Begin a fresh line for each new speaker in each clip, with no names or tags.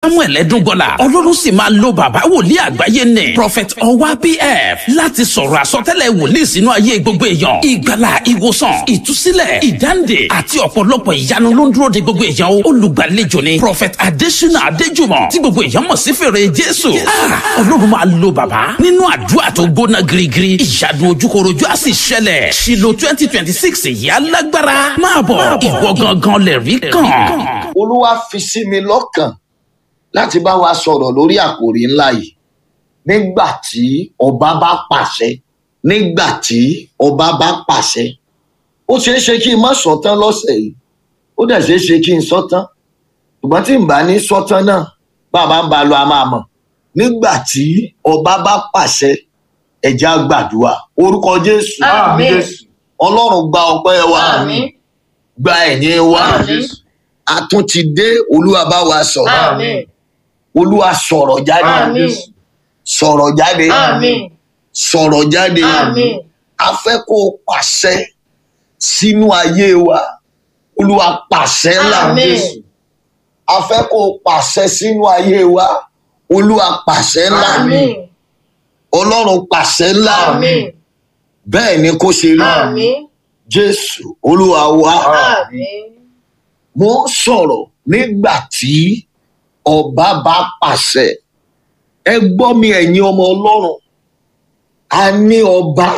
samuel ẹdúngọlá ọlọ́run sì máa lo bàbá wòlíì àgbáyé nì prophet ọwá pf láti sọ̀rọ̀ àsọtẹ́lẹ̀ wòlíì sínú ayé gbogbo èèyàn ìgbàlà ìwòsàn ìtúsílẹ̀ ìdáǹdè àti ọ̀pọ̀lọpọ̀ ìyanu ló ń dúró de gbogbo èèyàn o olùgbàlejò ni prophet adesina adéjùmọ̀ tí gbogbo èèyàn mọ̀ sí fèrè jésù Ah, ọlọ́run máa lo bàbá nínú àdúrà tó gbóná girigiri ìyanu ojúkorojú á sì ṣẹlẹ̀ ṣìlò twenty twenty six èyí alágbára máa bọ̀ ìwọ gangan lè rí kàn.
olúwa fi sí mi lọ́kàn láti bá wa sọ̀rọ̀ lórí àkòrí ńlá yìí nígbà tí ọba bá pàṣẹ nígbà tí ọba bá pàṣẹ ó ṣeé ṣe kí n má sọ tán lọ́sẹ̀ yìí ó dẹ̀ ṣeé ṣe kí n sọ tán ṣùgbọ́n tí n bá ní sọ tán náà bàbá ń ba lọ a máa mọ̀ nígbà tí ọba bá pàṣẹ ẹ̀já gbàdúrà orúkọ jésù
Àmín.
ọlọ́run gba ọpẹ́ wa
Àmín.
gba ẹ̀yìn wa
Àmín.
a tún ti dé olúwa bá wa sọ̀rọ̀
Àmín.
olúwa sọ̀rọ̀ jáde
Àmín.
sọ̀rọ̀ jáde
Àmín.
sọ̀rọ̀ jáde
Àmín.
a fẹ́ kó o pàṣẹ sínú ayé wa olúwa pàṣẹ ńlá
Àmín.
a fẹ́ kó o pàṣẹ sínú ayé wa olúwa pàṣẹ ńlá
Àmín.
ọlọ́run pàṣẹ ńlá
Àmín.
bẹ́ẹ̀ ni kó ṣe rí
Àmín.
jésù olúwa wa
Àmín.
mo ń sọ̀rọ̀ nígbà tí ọba bá pàṣẹ ẹ gbọ́ mi ẹ̀yin ọmọ ọlọ́run a ní ọba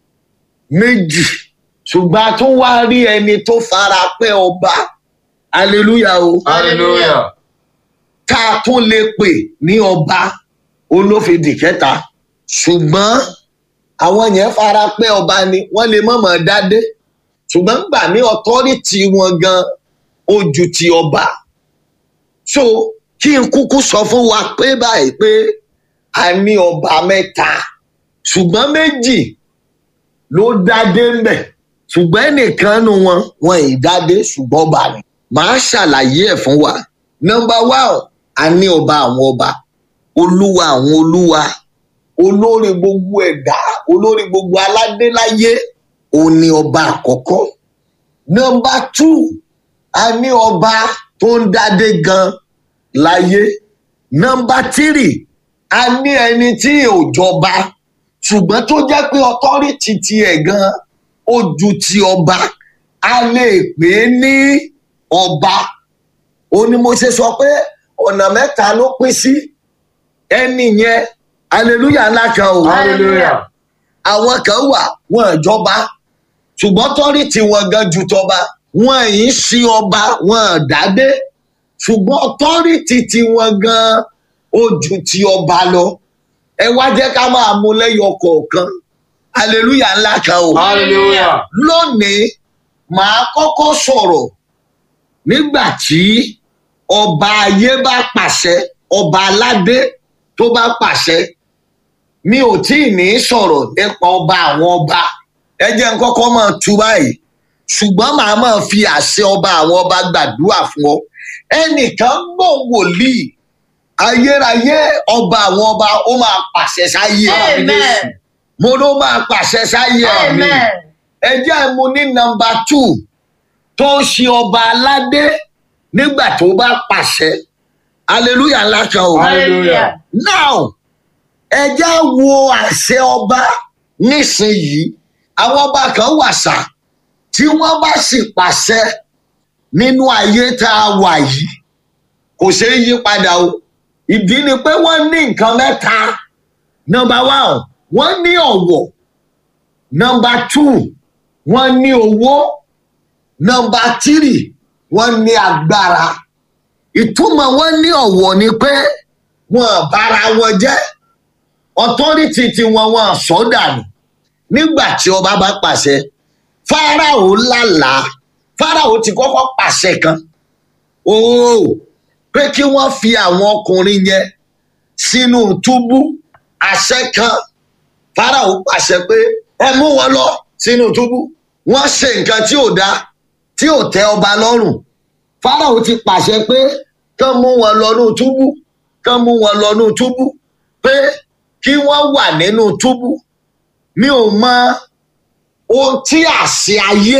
méjì ṣùgbọ́n a tún wá rí ẹni tó fara pẹ́ ọba hallelujah o
Hallelujah.
tá a tún lè pè ní ọba olófìdí kẹta ṣùgbọ́n àwọn yẹn fara pẹ́ ọba ni wọ́n lè mọ̀mọ́ dádé ṣùgbọ́n gbà ní ọ̀tọ́rìtì wọn gan ó ju ti ọba so kí n kúkú sọ fún wa pé báyìí pé a ní ọba mẹ́ta ṣùgbọ́n méjì ló dádé ń bẹ̀ ṣùgbọ́n ẹnìkan nu wọn wọn ì dádé ṣùgbọ́n ọba ni màá ṣàlàyé ẹ̀ fún wa nọmba one a ní ọba àwọn ọba olúwa àwọn olúwa olórí gbogbo ẹ̀dá olórí gbogbo aládéláyé òun ni ọba àkọ́kọ́ nọmba two a ní ọba tó ń dádé gan láyé nọmba three a ní ẹni tí ò jọba ṣùgbọ́n tó jẹ́ pé ọtọ́rìtì tiẹ̀ gan ó ju ti ọba a lè pè é ní ọba ó ní mo ṣe sọ pé ọ̀nà mẹ́ta ló pín sí ẹni yẹn hallelujah ńlá kan o
Hallelujah.
àwọn kan wà wọn ìjọba ṣùgbọ́n tọ́rìtì wọn gan ju tọba wọn yìí sí ọba wọn dádé ṣùgbọ́n tọ́rìtì tí wọn gan ó ju ti ọba lọ ẹ wá jẹ́ ká máa mú lẹ́yọ kọ̀ọ̀kan hallelujah ńlá kan o
Hallelujah.
lónìí màá kọ́kọ́ sọ̀rọ̀ nígbà tí ọba ayé bá pàṣẹ ọba aládé tó bá pàṣẹ mi ò tí ì ní sọ̀rọ̀ nípa ọba àwọn ọba ẹ jẹ́ n kọ́kọ́ máa tu báyìí ṣùgbọ́n màá máa fi àṣẹ ọba àwọn ọba gbàdúrà fún ọ ẹnìkan gbọ́ wòlíì ayérayé ọba àwọn ọba ó máa pàṣẹ sáyé
Amen.
mo ló máa pàṣẹ sáyé mi
Amen.
ẹ jẹ́ mu ní nọmba two tó ń ṣe ọba aládé nígbà tó bá pàṣẹ hallelujah ńlá kan o
Hallelujah.
now ẹ jẹ́ wo àṣẹ ọba nísìnyìí àwọn ọba kan wà sá tí wọ́n bá sì pàṣẹ nínú ayé tá a wà yìí kò ṣeé yí padà o ìdí ni pé wọ́n ní nǹkan mẹ́ta nọmba one wọ́n ní ọ̀wọ̀ nọmba two wọ́n ní owó nọmba tírì wọ́n ní agbára ìtumọ̀ wọ́n ní ọ̀wọ̀ ni pé wọ́n bára wọn jẹ́ ọtọ́rìtì tí wọ́n wọ́n sọ dànù nígbà tí ọba bá pàṣẹ fáráò lálàá fáráò ti kọ́kọ́ pàṣẹ kan ooo pé kí wọ́n fi àwọn ọkùnrin yẹn sínú túbú àṣẹ kan fáráò pàṣẹ pé ẹ mú wọn lọ sínú túbú wọ́n ṣe nǹkan tí ò dáa tí ò tẹ́ ọba lọ́rùn fáráò ti pàṣẹ pé kán mú wọn lọ nínú túbú kán mú wọn lọ nínú túbú pé kí wọ́n wà nínú túbú mi ò mọ ohun tí àṣẹ ayé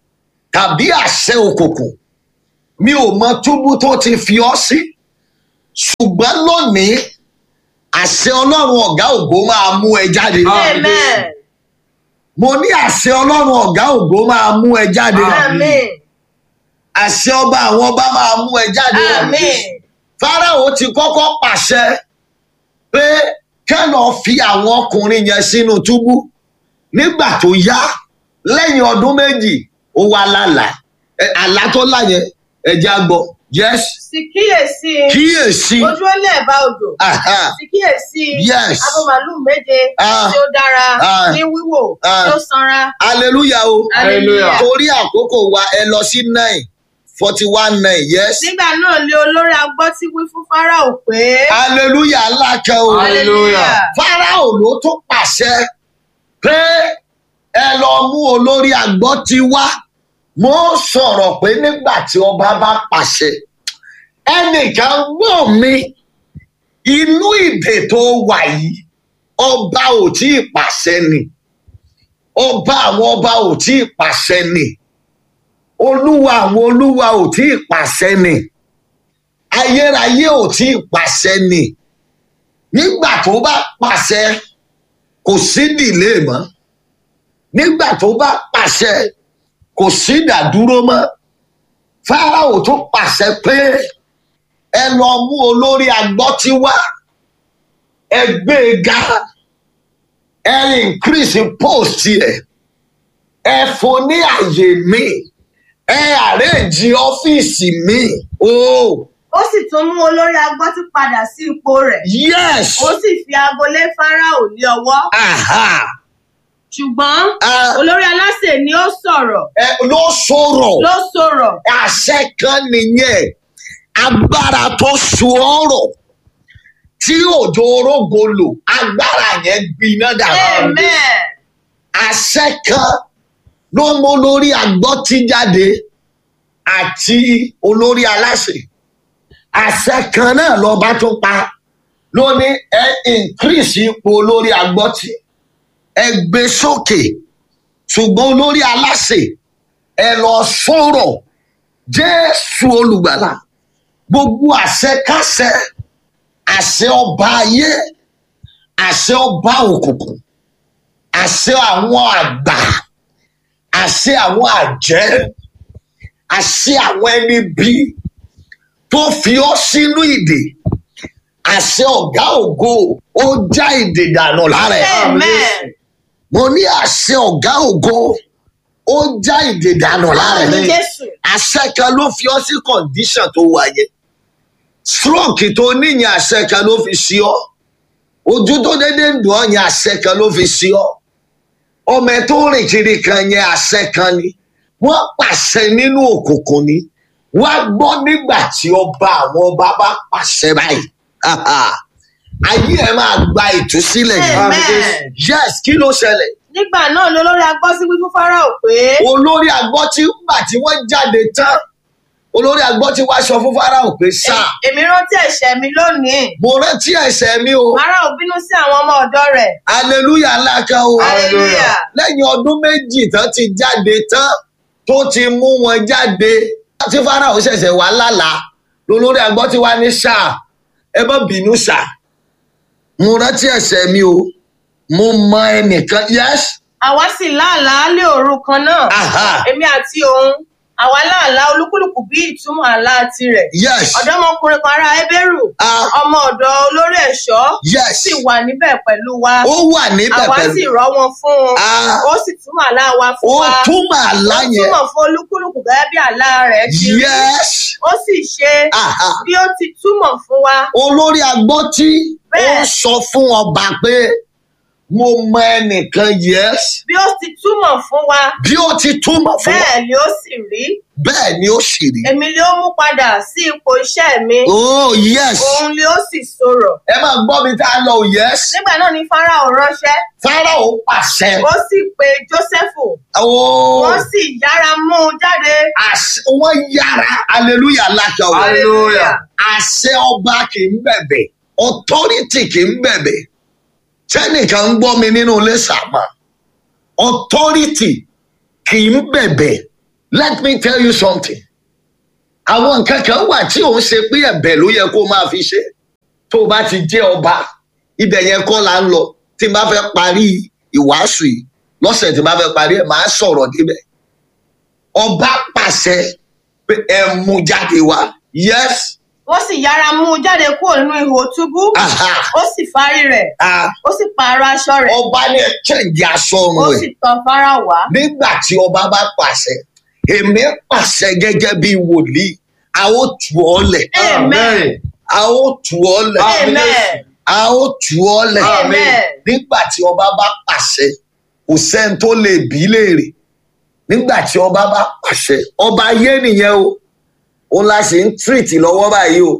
tàbí àṣẹ òkùnkùn mi ò mọ túbú tó ti fi ọ́ sí ṣùgbọ́n lónìí àṣẹ ọlọ́run ọ̀gá ògo máa mú ẹ jáde.
Amen.
mo ní àṣẹ ọlọ́run ọ̀gá ògo máa mú ẹ jáde.
Amen.
àṣẹ ọba àwọn ọba máa mú ẹ jáde.
Amen.
fáráò ti kọ́kọ́ pàṣẹ pé kẹ́lọ́ fi àwọn ọkùnrin yẹn sínú túbú nígbà tó yá lẹ́yìn ọdún méjì ó wá lálàá Ẹ, àlá tó lá yẹn ẹja gbọ́ yes
Sì kíyèsí.
kíyèsí
Ojú ó lè bá odò.
aha,
Sì kíyèsí.
Yes.
Abo màálù méje
Ah.
tí ó dára
Ah.
ní wíwò
Ah.
tí ó sanra.
hallelujah o
Hallelujah.
torí àkókò wa ẹ lọ sí nine forty one nine yes
Nígbà náà lé olórí agbọ́ tí wí fún Fáráò pé.
hallelujah alákẹ́ o
Hallelujah.
fáráò ló tún pàṣẹ pé ẹ lọ mú olórí àgbọ̀ ti wá mo sọ̀rọ̀ pé nígbà tí ọba bá pàṣẹ ẹnìkan gbọ́ mi inú ìdè tó wà yìí ọba ò tí ì pàṣẹ ni ọba àwọn ọba ò tí ì pàṣẹ ni olúwa àwọn olúwa ò tí ì pàṣẹ ni ayérayé ò tí ì pàṣẹ ni nígbà tó bá pàṣẹ kò sí dìlé mọ́ nígbà tó bá pàṣẹ kò sí ìdádúró mọ́ fáráò tó pàṣẹ pé ẹ lọ mú olórí agbọ́tí wá ẹ gbé e ga ẹ increase post ẹ ẹ fún ní àyè mi ẹ arrange ọ́fíìsì mi oh
Ó sì tún mú olórí agbọ́ tí padà sí ipò rẹ̀.
yes
Ó sì fi aago lé Fáráò ní ọwọ́.
aha
Ṣùgbọ́n
Ah.
olórí aláṣẹ ni ó sọ̀rọ̀.
ẹ ló sọ̀rọ̀.
Ló sọ̀rọ̀.
àṣẹ kan nìyẹn agbára tó so ọrọ tí òjò orógo lò agbára yẹn gbiná dànù
Amen.
àṣẹ kan ló mú olórí agbọ́tí jáde àti olórí aláṣẹ àṣẹ kan náà lọba tó pa ló ní ẹ increase ipò olórí agbọ́tí ẹ gbé sókè ṣùgbọ́n olórí aláṣẹ ẹ lọ sọ̀rọ̀ jésù olùgbàlà gbogbo àṣẹ káṣẹ àṣẹ ọba ayé àṣẹ ọba òkùnkùn àṣẹ àwọn àgbà àṣẹ àwọn àjẹ́ àṣẹ àwọn ẹni bí tó fi ọ sínú ìdè àṣẹ ọgá ògo ó já ìdè dànù lára ẹ
Amen.
mo ní àṣẹ ọgá ògo ó já ìdè dànù lára ẹ
Ní Jésù.
àṣẹ kan ló fi ọ sí condition tó wáyé stroke tó níyìn àṣẹ kan ló fi sí ọ ojú tó dédé ń dùn ọ yẹn àṣẹ kan ló fi sí ọ ọmọ ẹ tó rìn kiri kan yẹn àṣẹ kan ni wọn pàṣẹ nínú òkùnkùn ni wá gbọ́ nígbà tí ọba àwọn ọba bá pàṣẹ báyìí ayé ẹ máa gba ìtúsílẹ̀ yìí
Amen.
yes kí ló ṣẹlẹ̀
Nígbà náà ni olórí agbọ́ sí wí fún Fáráò pé.
olórí agbọ́ tí gbà tí wọ́n jáde tán olórí agbọ́ tí wàá sọ fún fáráò pé sá
Èmi rántí ẹ̀ṣẹ̀ mi lónìí.
mo rántí ẹ̀ṣẹ̀ mi o
Fáráò bínú sí àwọn ọmọ ọ̀dọ́ rẹ̀.
aleluya ńlá kan o
Hallelujah.
lẹ́yìn ọdún méjì tán ti jáde tán tó ti mú wọn jáde tí fáráò ṣẹ̀ṣẹ̀ wá lálàá lolórí agbọ́ tí wàá ní sá ẹ má bínú sá mo rántí ẹ̀ṣẹ̀ mi o mo mọ ẹnìkan yes
Àwa sì láàlàá lé òru kan náà.
aha
Èmi àti òun. Àwa láàlàá olúkúlùkù bí ìtumọ̀ àlá tirẹ̀.
yes
Ọ̀dọ́mọkùnrin kan ará Ébérù.
ah
Ọmọ ọ̀dọ̀ olórí ẹ̀ṣọ́.
yes
Sì wà níbẹ̀ pẹ̀lú wa.
ó wà níbẹ̀
Àwa
pẹ̀lú
sì rọ́ wọn fún un.
ah
Ó sì túmọ̀ àlá wa fún
ó
wa.
túmọ̀ àlá
Ó
yẹn
túmọ̀ fún olúkúlùkù gẹ́gẹ́ bí àlá rẹ̀ ti rí.
yes
Ó sì ṣe
aha
bí ó ti túmọ̀ fún wa.
olórí agbọ́tí ó
Bẹ́ẹ̀.
sọ fún ọba pé mo mọ ẹnìkan yes
Bí ó ti túmọ̀ fún wa.
bí ó ti túmọ̀ fún wa
Bẹ́ẹ̀ ni ó sì rí.
bẹ́ẹ̀ ni ó sì rí
Èmi ni ó mú padà sí ipò iṣẹ́ mi.
oh yes
Òun ni ó sì sọ̀rọ̀.
ẹ máa gbọ́ mi tá a lọ yes
Nígbà náà ni Fáráò ránṣẹ́.
fáráò pàṣẹ
Ó sì pe Jósẹ́fù.
oh
Wọ́n sì yára mú un jáde.
àṣẹ wọ́n yára hallelujah lákà o
Hallelujah.
àṣẹ ọba kì í bẹ̀bẹ̀ authority kì í bẹ̀bẹ̀ tẹ́nìkan ń gbọ́ mi nínú ilé sàmà authority kì í bẹ̀bẹ̀ let me tell you something àwọn nǹkan kan wà tí òun ṣe pé ẹ̀bẹ̀ ló yẹ kó máa fi ṣe tó o bá ti jẹ́ ọba ibẹ̀ yẹn kọ́ la ń lọ tí n bá fẹ́ parí ìwàásù yìí lọ́sẹ̀ tí n bá fẹ́ parí ẹ̀ máa sọ̀rọ̀ débẹ̀ ọba pàṣẹ pé ẹ mú jáde wá yes
wọ́n sì yára mú un jáde kúrò nínú ihò túbú
aha
ó sì fárí rẹ̀
ah,
ó sì pààrọ̀ aṣọ rẹ̀
ọba ní ẹ chẹ́ǹgì aṣọ
ó
ọrùn
sì
ẹ̀
tọ̀ Fáráò wá
nígbà tí ọba bá pàṣẹ èmi pàṣẹ gẹ́gẹ́ bí wòlíì a ó tù ọ́ lẹ̀
amen
a ó tù ọ́ lẹ̀
amen
a ó tù ọ́ lẹ̀
amen
nígbà tí ọba bá pàṣẹ kò sẹ́ni tó lè bí léèrè nígbà tí ọba bá pàṣẹ ọba ayé nìyẹn o òun la ṣe ń tírìtì lọ́wọ́ báyìí o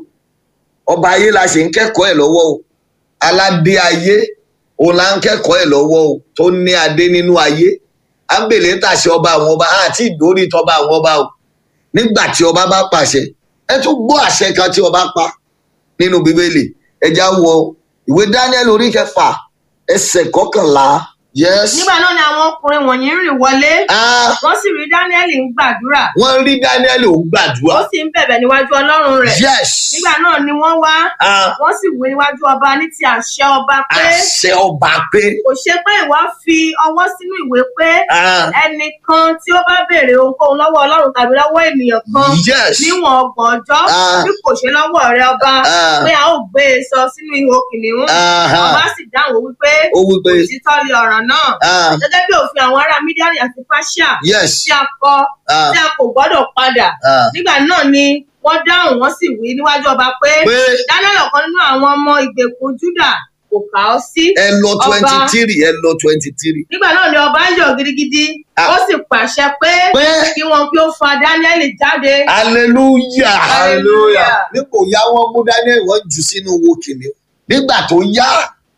ọba ayé la ṣe ń kẹ́kọ̀ọ́ ẹ̀ lọ́wọ́ o aládé ayé òun la ń kẹ́kọ̀ọ́ ẹ̀ lọ́wọ́ o tó ní adé nínú ayé à ń bèlè tàṣẹ ọba àwọn ọba àti ìdórí tọba àwọn ọba o nígbà tí ọba bá pàṣẹ ẹ tún gbọ́ àṣẹ kan tí ọba pa nínú bíbélì ẹja wọ ìwé daniel orí kẹfà ẹsẹ̀ kọkànlá yes
nígbà náà ni àwọn ọkùnrin wọ̀nyí rìn wọlé
ah
wọ́n sì rí Dáníẹ́lì ń gbàdúrà
wọ́n rí daniel ò
ó
gbàdúrà
sì ń bẹ̀bẹ̀ níwájú Ọlọ́run rẹ̀
yes
nígbà náà ni wọ́n wá
ah
wọ́n sì wí níwájú ọba ní ti àṣẹ ọba pé
àṣẹ ọba pé
kò ṣe pé ìwọ fi ọwọ́ sínú ìwé pé
ah
ẹnìkan tí ó bá béèrè ohunkóhun lọ́wọ́ Ọlọ́run tàbí lọ́wọ́ ènìyàn kan
yes
níwọ̀n ọgbọ̀n ọjọ́
Ah.
bí kò ṣe lọ́wọ́ rẹ ọba
Ah.
pé a ó gbé e sọ sínú ihò kìnìún
Aha.
ọba sì dáhùn wípé
ó wí pé
òtítọ́ ni ọ̀ràn náà
ah
gẹ́gẹ́ bí òfin àwọn ará mídíàní àti fáṣíà
yes
tí a kọ
ah
tí a kò gbọ́dọ̀ padà
ah
nígbà náà ni wọ́n dáhùn wọ́n sì wí níwájú ọba pé
pé
Daniel ọ̀kan nínú àwọn ọmọ ìgbèkùn Júdà kò kà ọ́ sí
ẹ lọ
Ọba.
twenty three ẹ lọ twenty three
nígbà náà ni ọba ń yọ̀ gidigidi
Ah.
ó sì pàṣẹ pé
pé
kí wọn kí ó fa Daniel jáde
hallelujah
Hallelujah.
nípò yá wọn mú daniel wọn jù sínú wo kìnìún nígbà tó yá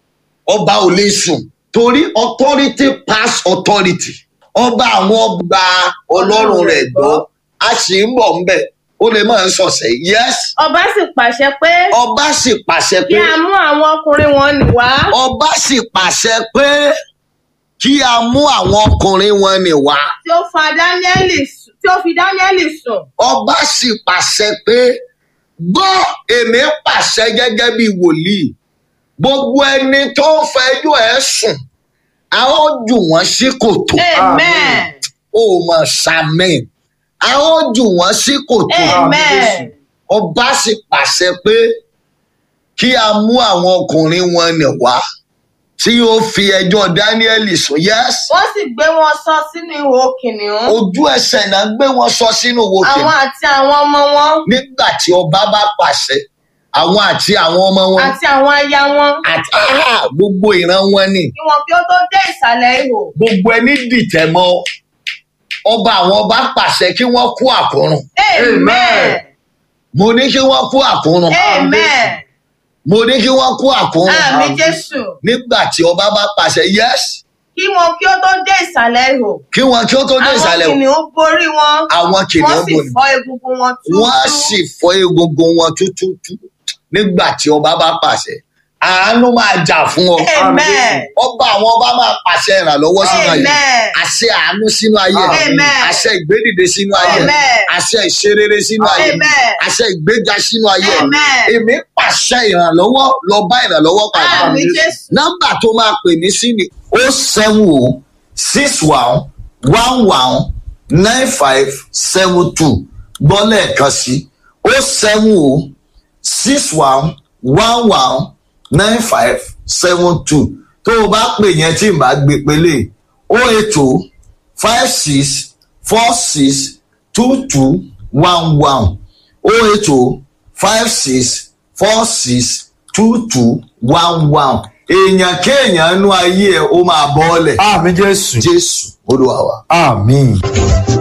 ọba ò lè sùn torí authority pass authority ọba àwọn ọba ọlọ́run rẹ̀ gbọ́ a sì ń bọ̀ ń bẹ̀ ó lè máa ń sọ̀sẹ̀ yes
ọba sì pàṣẹ pé
ọba sì pàṣẹ
kí
pé
a mú àwọn ọkùnrin wọn nì wá
ọba sì pàṣẹ pé kí a mú àwọn ọkùnrin wọn nì wá
tí ó fa Daniel sùn- tí ó fi Daniel sùn
ọba sì pàṣẹ pé gbọ́ èmi pàṣẹ gẹ́gẹ́ bí wòlíì gbogbo ẹni tó ń fẹjọ́ ẹ̀ sùn a ó jù wọ́n sí kòtò
amen
ó mọ̀ sàmì a ó jù wọ́n sí kòtò
amen
ọba sì pàṣẹ pé kí a mú àwọn ọkùnrin wọn nì wá tí ó fi ẹjọ́ dáníẹ́lì sùn yẹ́s
wọ́n sì gbé wọn sọ sínú ihò kìnìún
ojú ẹsẹ̀ náà gbé wọn sọ sínú wo
àwọn
kìnnìún
àti àwọn ọmọ wọn
nígbà tí ọba bá pàṣẹ àwọn àti àwọn ọmọ wọn
àti àwọn aya wọn
àti ah, gbogbo ìran wọn ni
kí wọn kí ó tó dé ìsàlẹ̀ ihò
gbogbo ẹni dìtẹ̀ mọ́ ọba àwọn ọba pàṣẹ kí wọ́n kú àkúrùn
amen
mo ní kí wọ́n kú àkúrùn
amen
mo ní kí wọ́n kú àkúrùn
àmì Jésù
nígbà tí ọba bá pàṣẹ yes
kí wọn kí ó tó dé ìsàlẹ̀ ihò
kí wọn kí ó tó dé
àwọn
ìsàlẹ̀ o
kìnìún borí wọn
àwọn
wọ́n
kìnìún
sì
bò ní
fọ́ egungun wọn
wọ́n á
túútúú
sì fọ́ egungun wọn tútútú nígbà tí ọba bá pàṣẹ àánú máa jà fún ọ
amen
ọba àwọn ọba máa pàṣẹ ìrànlọ́wọ́ sínú ayé
amen
àṣẹ àánú sínú ayé
Amen.
àṣẹ ìgbédìde sínú ayé
Amen.
àṣẹ ìṣerere sínú ayé
Amen.
àṣẹ ìgbéga sínú ayé
Amen.
èmi pàṣẹ ìrànlọ́wọ́ lọ bá ìrànlọ́wọ́ pàdé
àmì Jésù
nọ́mbà tó máa pè mí sí ni o seven o six one one one nine five seven two gbọ́ lẹ́ẹ̀kan sí o seven o six one one one nine five seven two tó o bá pè yẹn tí n bá gbé pélé o eight o five six four six two two one one o eight o five six four six two two one one èèyàn kéèyàn nú ayé ẹ ó máa bọ́ ọ́lẹ̀
àmì jésù
jésù olúwa wa.
àmì.